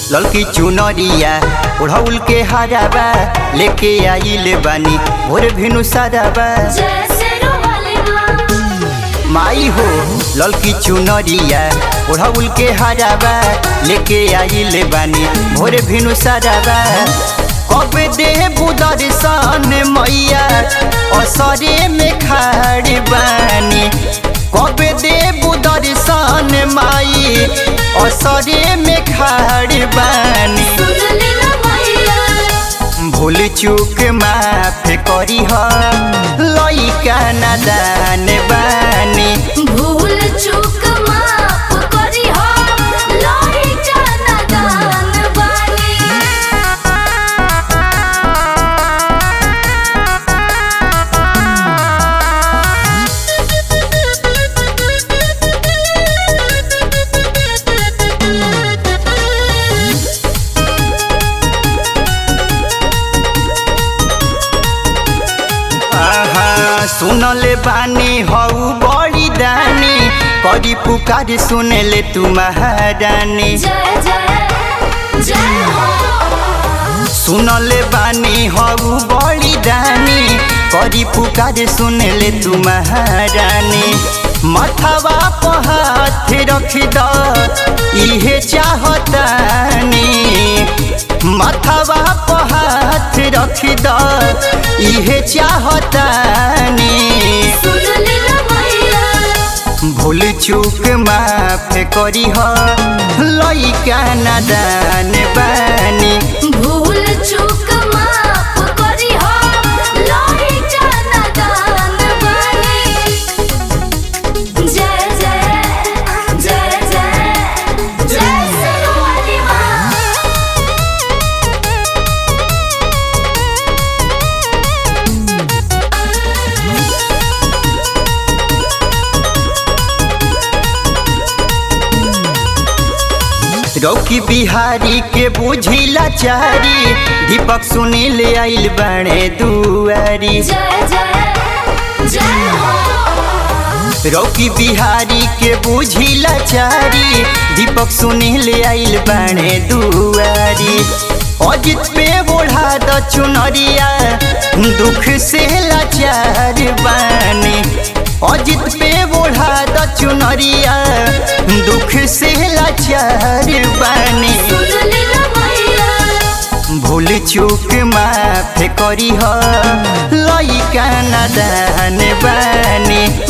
ललकी चुनरिया ओढ़ौल के हराबा लेके आइल बानी भोर भिनु साराबा जैसे रोवाले माँ माई हो ललकी चुनरिया ओढ़ौल के हराबा लेके आइल बानी भोर भिनु साराबा कब दे दर्शन मैया असरे में खाड़ बानी कब दे दर्शन माई असरे में खाड़ बानी सुन लेना मैया भूल चूक माफ करी ह लइका नादान बानी भूल चूक माफ करी हो लइका नादान बानी आहा सुनले बानी हऊ बड़ी दानी करी पुकार सुनले तू महारानी जय जय जय हो सुनले बानी हऊ बड़ी दानी करी पुकार सुनले तू महारानी मथवा पर हाथ रख द इहे चाहतानी मथवा पर हाथ रख द इहे चाहतानी सुन लेना मैया भूल चूक माफ करी ह लइका नादान बानी भूल चूक माफ करी हो लइका नादान बानी जय जय जय जय जय सरवाली माँ रौकी बिहारी के बुझिला चारी दीपक सुनील आइल बड़े दुआरी जय जय जय हो रौकी बिहारी के बुझिला चारी दीपक सुनील आइल बड़े दुआरी अजित पे बोढ़ा द चुनरिया दुख से लाचार बानी अजित पे बोढ़ा द चुनरिया दुख से लाचार बानी सुन लेना मैया भूल चूक माफ करी ह लइका नादान बानी